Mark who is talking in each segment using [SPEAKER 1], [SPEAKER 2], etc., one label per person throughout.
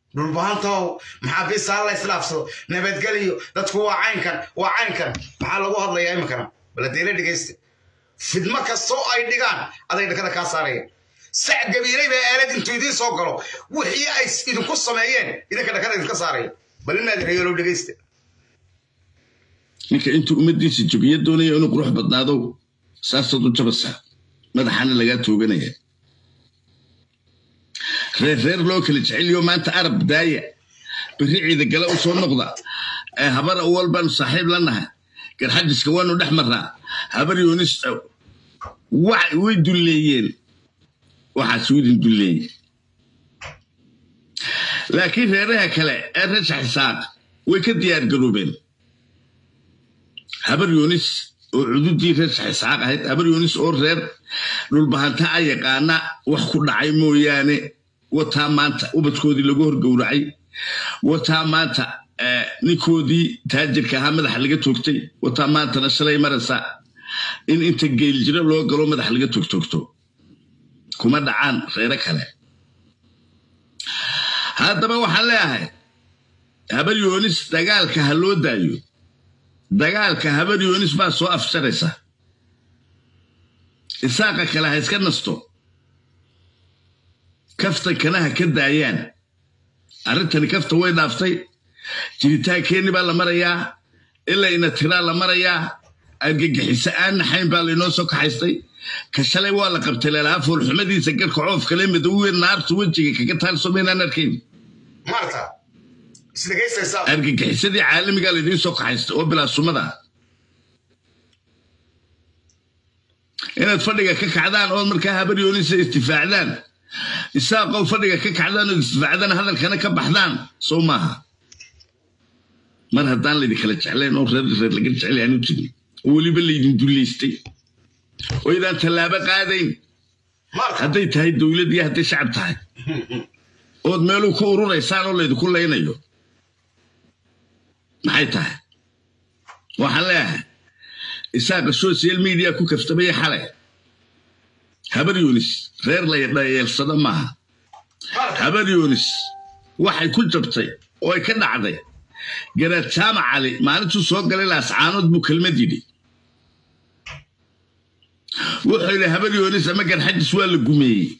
[SPEAKER 1] dhulbahantow maxaabiista ha la islaafsado nabadgeliyo dadku waa caynkan waa caynkan maxaa lagu hadlayaa iminkana baladeela dhegaysta fidmo kastoo ay dhigaan aday dhakada kaa saaraya sac gabiilay baa aalad intuu idiin soo galo wixii ay idinku sameeyeen idinka dhakada idinka saaraya bal inaad reeyalow dhegaysta
[SPEAKER 2] ninka intuu ummaddiisa jogiya doonaya inuu qurux badnaadow saasaad u jabasaa madaxaana lagaa tooganaya reer reer loo kala jeceliyo maanta arab daaya berri ciida gale u soo noqda ee habar awal baanu saaxiib la nahay garxajiska waanu dhex marnaa habar yoonis way dulleeyeen waxaas widin dulleeyey laakiin reeraha kale ee rasha xisaaq way ka diyaar garoobeen habar yoonis oo cududii reer saxisaaq ahayd habar yoonis oo reer dhulbahanta a yaqaana wax ku dhacay mooyaane wataa maanta ubadkoodii lagu horgowracay wataa maanta ninkoodii taajirka ahaa madaxa laga toogtay wataa maantana shalay maraysa in inta geeljiro loo galo madaxa laga toogtoogto kuma dhacaan reere kale haddaba waxaan leeyahay habar yoonis dagaalka ha loo daayo dagaalka habar yoonis baa soo afsharaysa isaaqa kale ha iska nasto kaftankana ha ka daayaan arrintani kafta way dhaaftay jiritaankeenni baa la marayaa ilaa ina tiraa la marayaa argagixiso aan naxayn baa laynoo soo kaxaystay ka shalay waa la qabtay leelaha foolxumadiisa garka coof kale madowwe naartu wejiga kaga taalso maynaan arkayn
[SPEAKER 1] maarta isdhegaystaysaa
[SPEAKER 2] argagixisadii caalamigaa laydiin soo kaxaystay oo bilaasumada inaad fadhiga ka kacdaan ood markaa habar yoonisa istifaacdaan isaaqow fadhiga ka kacdaan ood istifaacdaan hadalkana ka baxdaan soo maaha mar haddaan laydin kala jeclayn oo reer reer laga jeclay aanu jirin oo weliba laydin dullaystay oo idaan tallaabo qaadayn
[SPEAKER 1] maarta
[SPEAKER 2] hadday tahay dowlad iyo hadday shacab tahay ood meeluu ku ururaysaan oo laydinku laynayo maxay tahay waxaan leeyahay isaaqa social media ku kaftamaya xalay habar yunis reer ladhayeelsado maaha
[SPEAKER 1] maarta
[SPEAKER 2] habar yunis waxay ku jabtay oo ay ka dhacday garaad jaamac cali maalintuu soo galay laascaanood buu kelmad yidhi wuxuu yidhi habar yunis ama garxajis waa la gumeeyey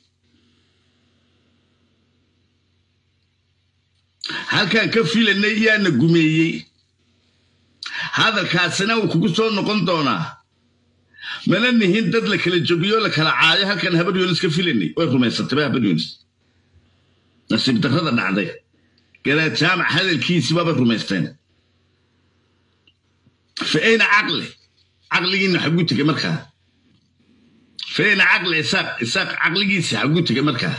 [SPEAKER 2] halkaan ka filanay yaana gumeeyey hadalkaasina wuu kugu soo noqon doonaa mana nihin dad la kala jobiyo la kala caayo halkan habar yunis ka filanay way rumaysatayba habar yunis nasiib darrada dhacday garaad jaamac hadalkiisii baaba rumaysteen fa ayna caqli caqligiina xagu tegay markaa fa ayna caqli isaaq isaaq caqligiisi xagu tegay markaa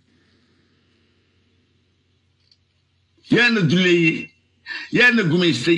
[SPEAKER 2] yaana duleeyey yaana gumaystay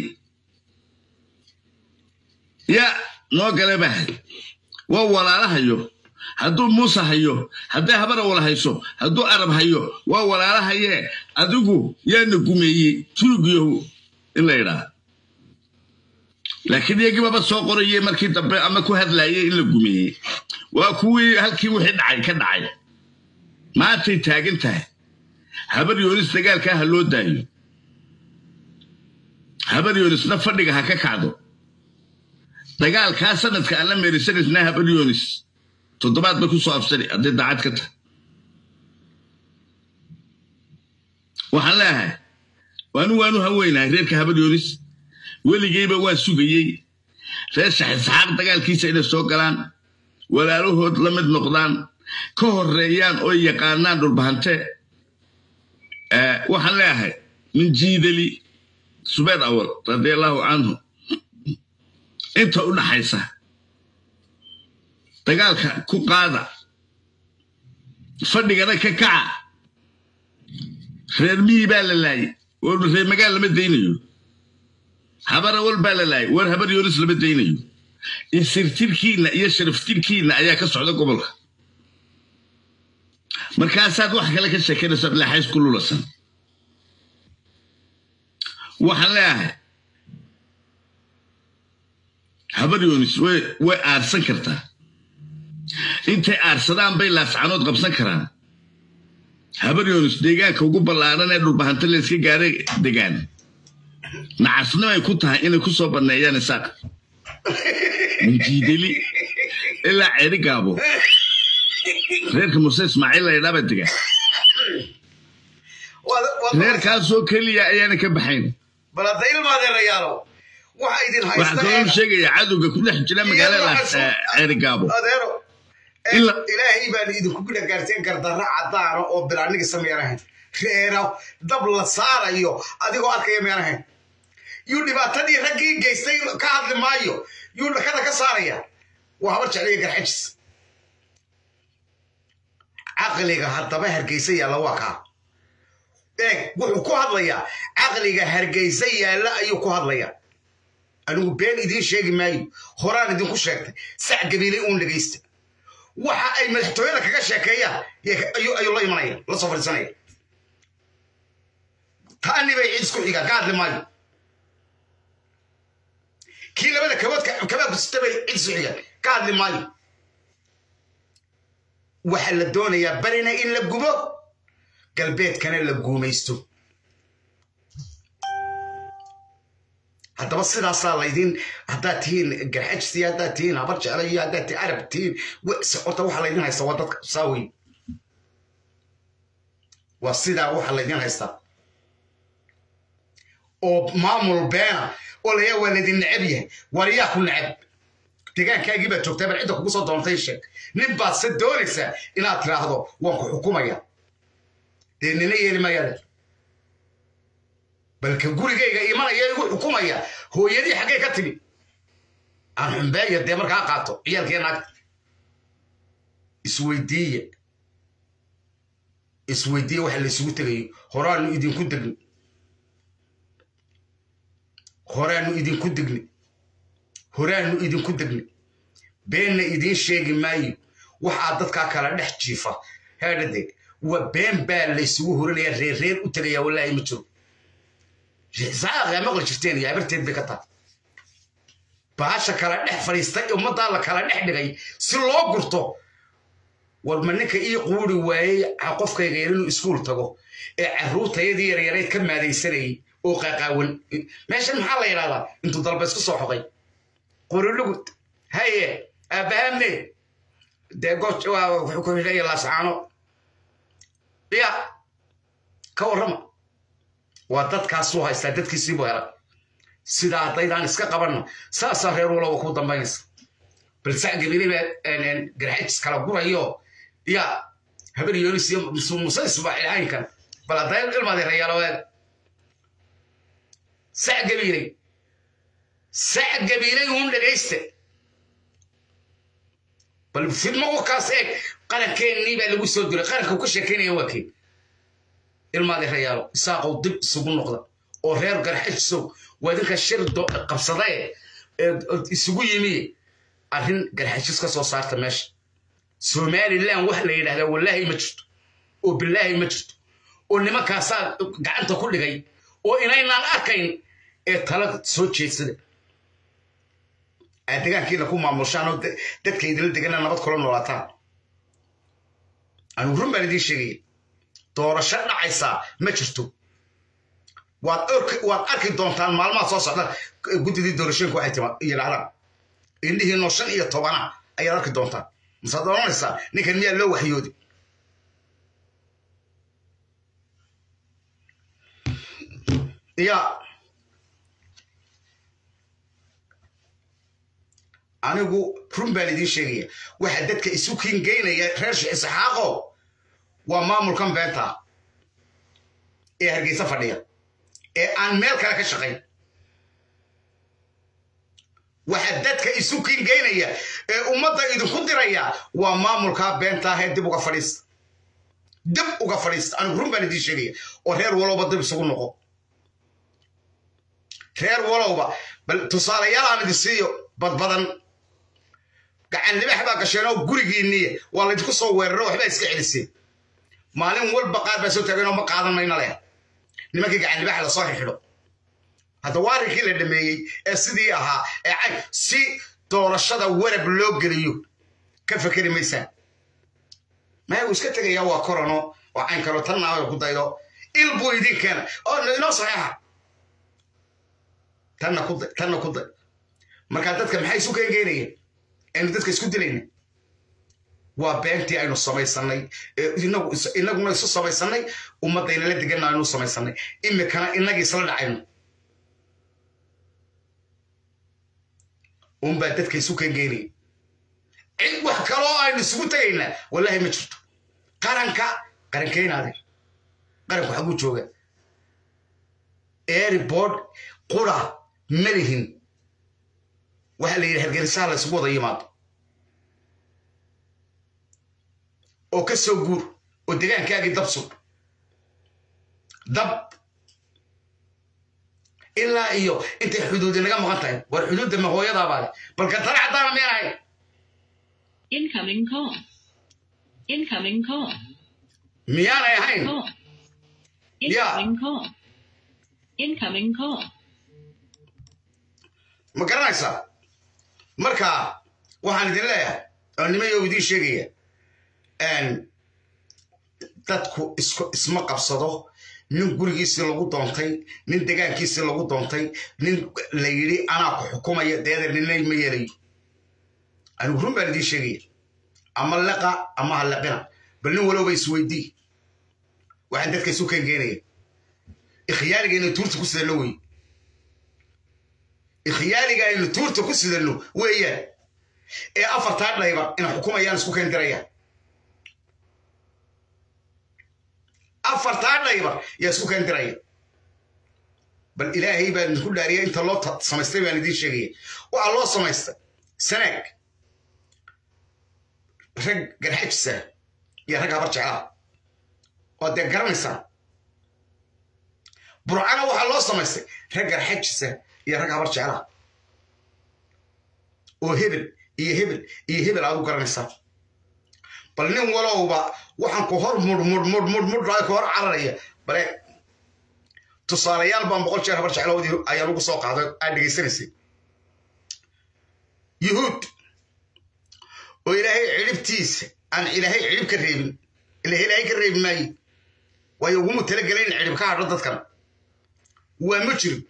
[SPEAKER 2] yaa noo gale baa hay waa walaalahayo hadduu muuse hayo hadday habara wala hayso hadduu arab hayo waa walaalahayee adigu yaana gumeeyey turugiyahu in la yidhaa laakiin iyagiibaba soo qorayey markii dambe ama ku hadlayey in la gumeeyey waa kuwii halkii wixii dhacay ka dhacay maantay taagan tahay habar yoonis dagaalkaa ha loo daayo habar yoonisna fadhiga ha ka kacdo dagaalkaa sanadka aan la meerisanaysna habar yoonis toddobaad ba ku soo afsani hadday daacad ka tahay waxaan leeyahay waanu waanu haweynahay reerka habar yoonis weligeyba waan sugayey reer shaxisxaaq dagaalkiisa inay soo galaan walaalahood la mid noqdaan ka horeeyaan oo yaqaanaan dhulbahante waxaan leeyahay min jiidali subeer awal radiallahu canhu inta u dhaxaysa dagaalka ku qaada fadhigana ka kaca reer miyi baa la laayay war reer magaal lama daynayo habar awal baa la laayay war habar yoonis lama daynayo isirtirkiinna iyo sharaftirkiinna ayaa ka socda gobolka markaasaad wax kale ka sheekanaysa leexays ku lulasan waxaan leeyahay habar yoonis way way aarsan kartaa intay aarsadaan bay laascanood qabsan karaan habar yoonis deegaanka ugu ballaaran ee dhulbahanta layska gaaray degaan nacasnimo ay ku tahay inay ku soo banneeyaan isaaq minjiideli ilaa ceeri gaabo reerka muse ismaaciil laydhaaba degaan reerkaasoo keliya ayaana ka baxayn
[SPEAKER 1] bal hadda ilmaadeerayaalo waxa idin
[SPEAKER 2] waxaa kaloo sheegaya cadowga ku dhex jira magaalada ceeri gaabo
[SPEAKER 1] adeero ilaahay baan idinku gudhagaarteen gardarra caddaana oo bilaanigi sameeyanahayn reera dab la saarayo adigoo arkaya meelahayn yuu dhibaatadii raggii geystay ka hadli maayo yuu dhakada ka saaraya waa habar jecliya garxajis caqliga haddaba hargeysa yaalla waa kaa eeg wuxuu ku hadlayaa caqliga hargeysa yaalla ayuu ku hadlayaa anigu been idiin sheegi maayo horaan idinku sheegtay sac gabiilay uun dhegaysta waxa ay madaxtooyada kaga sheekeeyaan ayuu la imanaya la soo fadhiisanaya taani bay cid isku xigaan ka hadli maayo kii labada kabood kabaad kusita bay cid isku xigaan ka hadli maayo waxaa la doonayaa barina in la gubo galbeedkana la guumaysto haddaba sidaasaa laydin haddaad tihiin garxajis iyo haddaad tihiin habar jecla iyo haddaad tihiin arab tihiin horta waxaa laydin haystaa waa dadka saawey waa sidaa waxaa laydin haystaa oo maamul beena oo layaa waa laydin necab yahay wariyaa ku necab degaankaagii baad joogtaa bal cidda kugu soo doontay sheeg nin baad se doonaysaa inaad tiraahdo waan ku xukumaya dee nina yeeli mayaade balka gurigayga imanaya igu xukumaya hooyadii xaggay ka timi aan xumbeeya dee markaa qaato ciyaalkii naagta isweydiiye isweydiiye waxa laysugu tegayo horaanu idinku degni horaanu idinku degni horaanu idinku degni beenna idiin sheegi maayo waxaa dadkaa kala dhex jiifa heedhadeeg waa been baa laysugu horinaya reer reer u tegaya wallaahi ma jiro saaqaa maqli jirteen iyo abarteed bay ka tahay baasha kala dhex fadhiistay ummaddaa la kala dhex dhigay si loo gurto war ma ninka ii quuri waayey qofkayga yar inuu iskuul tago ee carruurtayadii yaryarayd ka maadaysanayay oo qaqaawan meeshan maxaa la yidhahdaa intuu dalba isku soo xoqay qorilugud haye aabbahamne dee gooj wuxuu ku xidhaya laascaano ya ka warrama waa dadkaasuu haystaa dadkiisiibuu helay sidaa haddaydaan iska qabanna saasaa reer waloba ku dambaynaysa bal sacgabili baa garxajis kala gurayo ya habar yoonis iyo muse ismaaciil caynkan bal hadday ilmaadi rayaaloweed sac gabiilay sac gabiilay uun dhegayste bal fidmo wakaas eeg qarankeenii baa lagu soo diray qaranka uu ka sheekaynaya waa keen ilmaadi rayaalo isaaqow dib isugu noqda oo reer garxajisow waa idinka shir qabsadae isugu yimi arrin garxajis ka soo saarta meesha somalilan wax la yidhahdaa wallaahi ma jirto oo bilaahi ma jirto oo nimankaasaa gacanta ku dhigay oo inaynaan arkayn ee tala soo jeedsada aad degaankiina ku maamushaan oo dadka idinla degana nabad kula noolaataan anigu run baan idiin sheegaya doorasho dhacaysaa ma jirto waad arki doontaan maalmaha soo socda guddidii doorashooyinka waxay yidhahdaan indhihiinoo shan iyo tobana ayaad arki doontaan masaad oranaysaa ninkan miyaa loo waxyoodi ya anigu run baan idiin sheegaya waxaa dadka isu kingeynaya reer isxaaqo waa maamulkan beenta ee hargeysa fadhiya ee aan meel kale ka shaqayn waxaa dadka isu kingeynaya ee ummadda idinku diraya waa maamulkaa beenta ahee dib uga fadhiista dib uga fadhiista anigu run baan idiin sheegaya oo reer walowba dib isugu noqo reer walowba bal tusaalayaal aan idin siiyo badbadan gacan libax baa gasheen oo gurigiinniye waa laydinku soo weeraro waxbaa iska celiseen maalin walba qaar baa soo taageen oo ma qaadan mayna leh nimankii gacan libaxa lasoo xidxidho hadda waa arrinkii la dhameeyey ee sidii ahaa ee cay si doorashada warab loo geliyo ka fekeri maysaan maya uu iska tegayaa waa korono oo cayn kaloo tan naayo ku daydo il buu idin keena oo inoo saxeexa tanna ku day tanna ku day markaa dadka maxay isu keenkeenayeen aynu dadka isku dilayna waa beentii aynu samaysanay inaguna isu samaysanay ummaddayna la deganna aynu samaysanay imikana inagii isla dhacayno unbaa dadka isu keenkeenaya cid wax kaloo aynu isugu tegaynaa wallaahi ma jirto qaranka qarankeynaade qaranku xaguu jooga airboard qura malihin waxaa la yidhi hargeysaha la isugu wada yimaado oo ka soo guur oo degaankaagii dab sug dab ilaa iyo intay xuduudi naga maqan tahay war xuduudda ma hooyadaabaa leh balka tale caddaana miyaan ahayn
[SPEAKER 3] Incoming call. Incoming call.
[SPEAKER 1] miyaanay ahayn
[SPEAKER 3] Call.
[SPEAKER 1] Yeah.
[SPEAKER 3] Incoming call. Incoming call.
[SPEAKER 1] ma garanaysaa marka waxaan idin leeyahay oo nimayo idiin sheegaya dadku isku isma qabsado nin gurigiisii lagu doontay nin degaankiisii lagu doontay nin la yidhi anaa ku xukumaya deeda ninay ma yeelayo anigu run baan idiin sheegaya ama leqa ama ha leqina bal nin walowba isweydii waxaan dadka isu keenkeenaya ikhyaaliga inay tuurta ku sidano wey ikhyaaliga aynu tuurta ku sidano weeyaan ee afartaa dhayba ina xukumayaan isku keen dirayaan afartaa dhayba yaa isku keen diraya bal ilaahay baan idinku dhaariya inta loo samaystay baan idiin sheegaya waxaa loo samaystay sanaag rag garxajisa iyo rag habar jeclaa oo dee garanaysaa burcana waxaa loo samaystay rag garxajisa iyo rag habar jeclaa oo hebel iyo hebel iyo hebel aad u garanaysaa bal nin walowba waxaan ku hor mudhmudhmudhmudh ku hor cararaya bale tusaalayaal baan boqol jeer habar jecloodii ayaa lagu soo qaaday aad dhegaysanaysay yuhuud oo ilaahay cidhibtiisa aan ilaahay cidhib ka reebin ila ilaahay ka reebi maaye waayo uguma talagelay in cidhib ka hadho dadkan waa ma jiro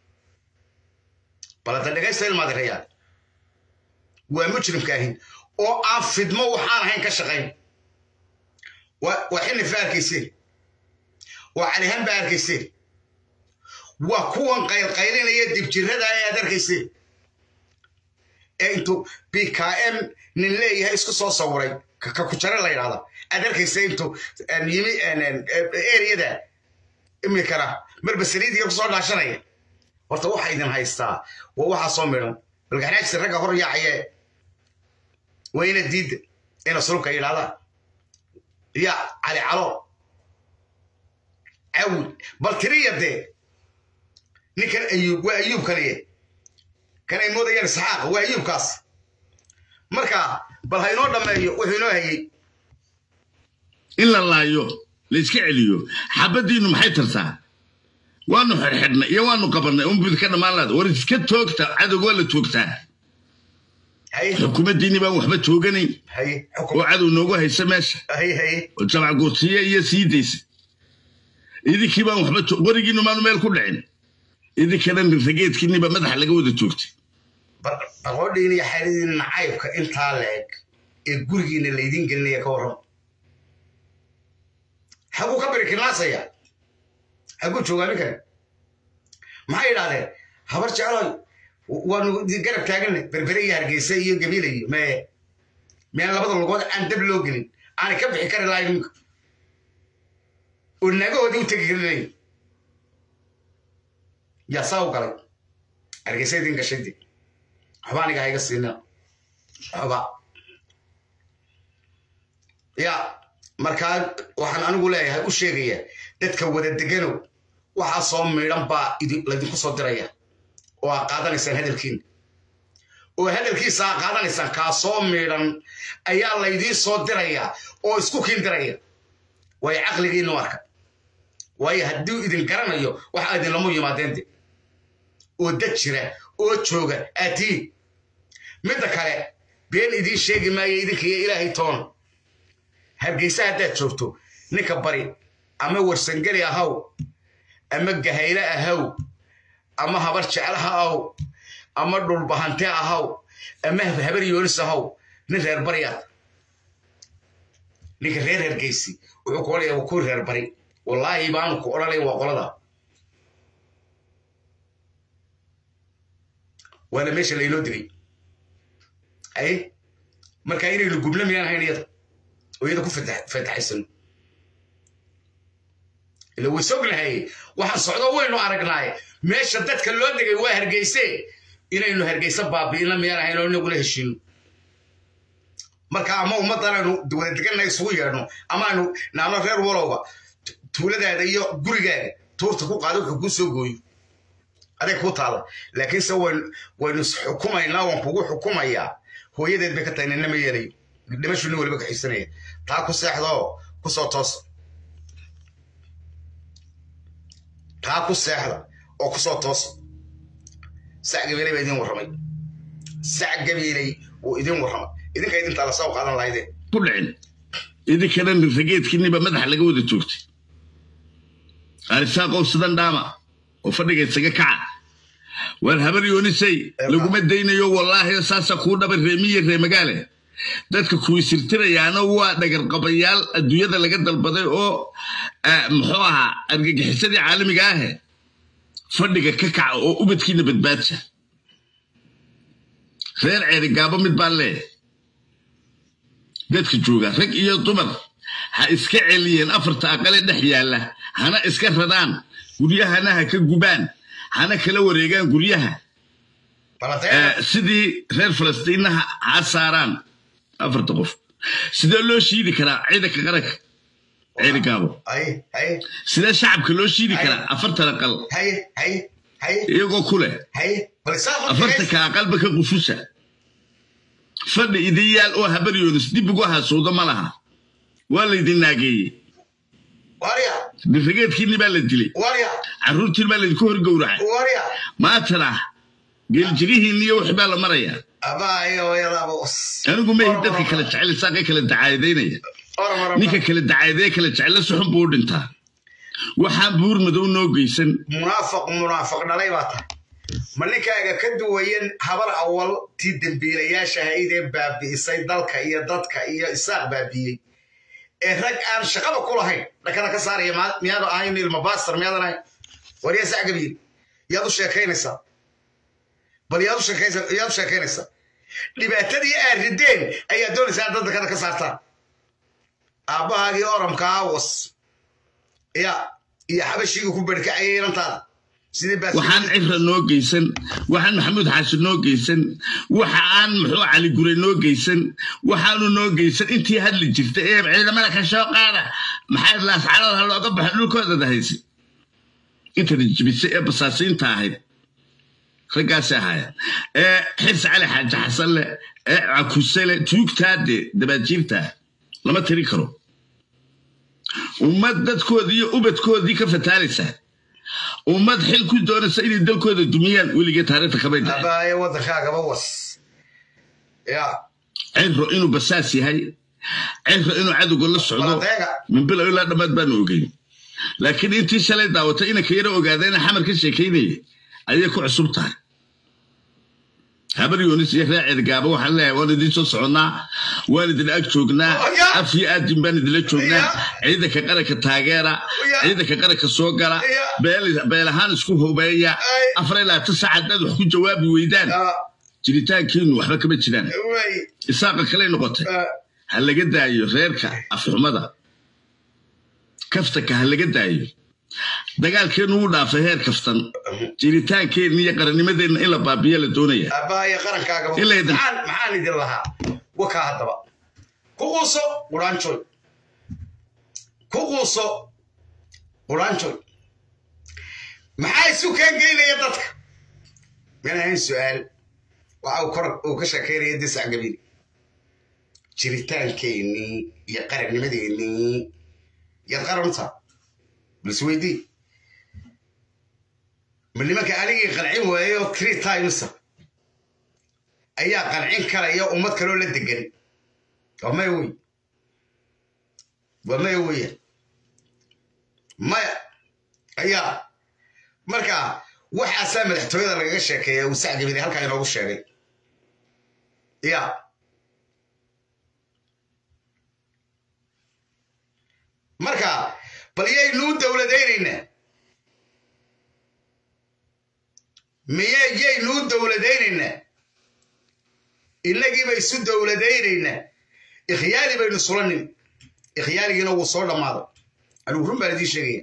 [SPEAKER 1] balada dhegaysta ilmaadirayaal waa mujrimkaahin oo aan fidmo waxaan ahayn ka shaqayn waa xinif ba arkayseen waa calihan ba arkayseen waa kuwan qaylqaylinaya dibjirada ee aad arkayseen ee intuu b k m nin leeyahay isku soo sawiray ka ku jare la yidhahda aad arkaysa intuu yimi eriyada imikana marba saliidiga kusoo dhaashanaya horta waxa idin haystaa waa waxaa soo midhan balgaxnaajisa ragga hor yaacayee waa ina diidda ina sulubka yidhahdaan ya cali calo cawil bal tiriya dee ninkan ayuub waa ayuub kaliye kan ay moodayaan isxaaq waa ayuubkaas marka bal haynoo dhammeeyo wuxuu inoo hayey
[SPEAKER 2] in la laayo la iska celiyo xabaddiinnu maxay tartaa waanu xirxidhnay iyo waanu qabannay unbud ka dhammaan laada war iska toogta cadowga waa la toogtaa
[SPEAKER 1] haye
[SPEAKER 2] xukuumaddiinni baan waxba tooganayn
[SPEAKER 1] haye
[SPEAKER 2] oo
[SPEAKER 1] xukum
[SPEAKER 2] cadow noogu haysa meesha
[SPEAKER 1] haye haye
[SPEAKER 2] oo jamac gursiye iyo sii daysa idinkii baan waxba to- werigiinnu maanu meel ku dhicin idinkana rageedkiinniba madaxa laga wada toogtay
[SPEAKER 1] baqoodhiin iyo xayladiin nacaybka intaa leeg ee gurigiina laydin gelinaya ka warram xaguu ka birikinaasaya xaguu joogaa ninkan maxay yidhahdeen habar jecloy waanu garab taaganay berbere iyo hargeysa iyo gabiila iyo mee meen labada lugood aan dab loo gelin aanay ka bixi kari lahayn ninka oo naagahoodii u tegi karinayn yaa saa u galay hargeysa idin gashay dee waxba aniga hayga siina waxba ya markaa waxaan anigu leeyahay u sheegaya dadka wada deganow waxaa soo miidhan baa idi- laydinku soo diraya oo aa qaadanaysaan hadalkiina oo hadalkiisa aa qaadanaysaan kaa soo miidhan ayaa laydiin soo diraya oo isku kiin diraya waayo caqligiinu arka waayo hadduu idin garanayo waxa idinlamu yimaadeen de oo dad jira oo jooga aatiin midda kale been idiin sheegi maayo idinka iyo ilaahay toona hargeysa haddaad joogto ninka bari ama warsangeli ahaw ama gahayle ahaw ama habar jeclaha ahaw ama dhulbahante ahaw ama habar yoonis ahaw nin reer bari ah ninka reer hergeysi wuxuu ku odhanaya waa kuwii reer bari wallaahi baanu ku odhanaya waa qolada waana meesha laynoo digay ay marka inaynu gubna miyaan ahayn iyada oo iyada ku fataxaysano ila way sognahay waxaan socdo waynu aragnaaye meesha dadka loo degay waa hargeyse inaynu hargeysa baabi'ina miyaan ahayn oo inagula heshiino marka ama ummaddan aynu wada deganna isugu yeedhno ama aynu naano reer walowba tuuladaada iyo gurigaaga tuurta ku qaado wuxuu kuu soo gooyo adeeg kuu taala laakiinse waynu isxukumaynaa waan kugu xukumayaa hooyadeed bay ka tahay nina ma yeelayo dhimashu nin waliba kaxiisanaya taa ku seexdoo kusoo toosa taa ku seexda oo kusoo toosa sac gabiilay baa idin warramay sac gabiilay wuu idin warramay idinka idintaa la soo qaadan lahaydeen
[SPEAKER 2] ku dhicin idinkana rageedkiiniba madaxa laga wada joogtay arisaaqow sidan dhaama oo fadhiga isaga kaca waar habar yoonisay laguma daynayo wallaahi saasa kuu dhaba reemiye reemagaale dadka kuwisirtirayaana waa dhagarqabayaal adduunyada laga dalbaday oo muxuu ahaa argagixisadii caalamiga ahe fadhiga ka kaca oo ubadkiina badbaadsa reer ceerigaabo mid baan leeyahay dadka jooga rag iyo dumar ha iska celiyeen afarta aqale dhex yaalla hana iska radaan guryahana ha ka gubaan hana kala wareegaan guryaha sidii reer falastiinna ha saaraan afarta qof sidee loo shiidi karaa ciidanka qaranka ceerigaabo sidee shacabka loo shiidi karaa afartan aqal iyagoo ku leh afartanka aqalba ka qufusa fadhi idin yaal oo habaryoonis dib ugu hasuudo ma laha waa laydin naageeyey dirageedkiinni baa la dilay carruurtiin baa laydinku horgowracay maatana geeljirihiinni iyo wixii baa la marayaa anigu mehi dadka kala jecel saaqee kala dacaadaynaya ninka kala dacaadee kala jecella suxun buu u dhintaa waxaan buur madow noo geysan
[SPEAKER 1] munaafiq munaafiq dhalay baa tahay ma ninkaaga ka duwayan habar awal tii dembiilayaasha ahayd ee baabi'isay dalka iyo dadka iyo isaaq baabi'iyey ee rag aan shaqaba ku lahayn dhakada ka saaraya miyaadu ahayn ilma baastar miyaadan ahayn waryaa sac gabiil yaad u sheekaynaysaa bal yaad u sheekaynaysaa dhibaatadii aad rideen ayaa doonaysaa dad dakada ka saartaan aabbahaagii oramka awas ya iyo xabashiga ku berkacayay inantaada
[SPEAKER 2] waxaan cifra noo geysan waxaan maxamuud xaashi noo geysan waxa aan muxuu cali gure noo geysan waxaanu noo geysan intii hadli jirta ee ciidamada ka soo qaada maxay laascalada looga baxo dhulkoodada haysa intana jibisay ee basaasiinta ahayd raggaasi ahaaya ee xirsi cali xaaji xasan leh ee cakusele tuugtaade dabaajiirta lama tiri karo ummad dadkoodii iyo ubadkoodii ka fataalaysa ummad xil ku doonaysa inay dalkooda dumiyaan weligee taariikhta kamay
[SPEAKER 1] abaaye waddankaagaba was ya
[SPEAKER 2] ciro inuu basaas yahay ciro inuu cadowga la socdo min bilow ilaa dhammaad baanu ogeyn laakiin intii shalay daawatay inanka yaro ogaadayna xamar ka sheekaynaya ayay ku cusub tahay habar yoonis iyo reer cirgaaba waxaan leeyahay waan idiin soo soconnaa waan idin ag joognaa af iyo aadin baan idinla joognaa ciidanka qaranka taageera ciidanka qaranka soo gala beel ahaan isku hubeeya afar ilaa labaatan sac haddaad wax ku jawaabi weydaan jiritaankiinu waxba kama jiraan isaaqa kaley noqotay ha laga daayo reerka afxumada kaftanka ha laga daayo dagaalkeenu wuu dhaafay heer kaftan jiritaankeenna iyo qarannimadeenna in la baabiya la doonaya
[SPEAKER 1] aabbahaye qarankaaga maxaan idin lahaa wakaa haddaba ku quuso quraanjoy ku quuso quraanjoy maxaa isu keengeynaya dadka mana ahayn su-aal waxa uu kor uu ka sheekaynaya disac gabiil jiritaankeenii iyo qarannimadeennii yaad qaran u taha bals weydii ma nimanka anigii qancin waayo three timesa ayaa qancin karaya ummad kaloo la degan waa maya wey waa maya weya maya ayaa marka waxaasaa madaxtooyada lagaga sheekeeya uu sacgabini halkaa inoogu sheegay ya marka bal yaynuu dowladaynaynaa miye yaynuu dowladaynaynaa innagiiba isu dowladaynaynaa ikhyaali baynu sulanin ikhyaaligiina wuu soo dhammaaday anigu run baan idiin sheegaya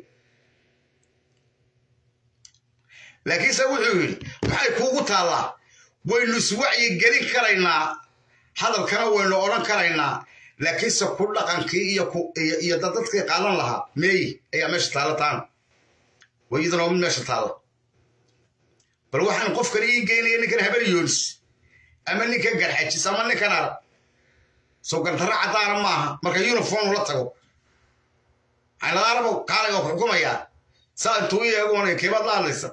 [SPEAKER 1] laakiinse wuxuu yidhi maxay kuugu taallaa waynu iswacyi gelin karaynaa hadalkana waynu odhan karaynaa laakiinse ku dhaqankii iyo dadadkii qaadan lahaa meeyi ayaa meesha taalla taana wayadana waa mid meesha taalla bal waxaan qofkan ii geynaya ninkan habar yoonis ama ninkan garxajis ama ninkan arag soo gardarra caddaana maaha marka uniform la tago xayladaarabow kaalaga ku xukumayaa saa intuu i eegoonay keebaad la hadlaysa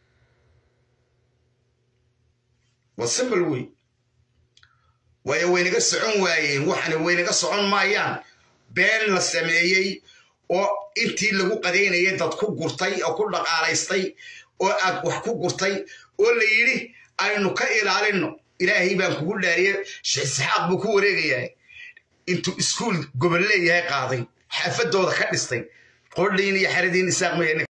[SPEAKER 1] waa simbal wey waayo waynaga socon waayeen waxana waynaga socon maayaan been la sameeyey oo intii lagu qadaynayay dad ku gurtay oo ku dhaqaalaystay oo aad wax ku gurtay oo la yidhi aynu ka ilaalinno ilaahay baan kugu dhaariye sheekh buu ku wareegayaa intuu iskuul gobol leeyahay qaaday xaafadooda ka dhistay qordhiin iyo xeradiin isaaq maya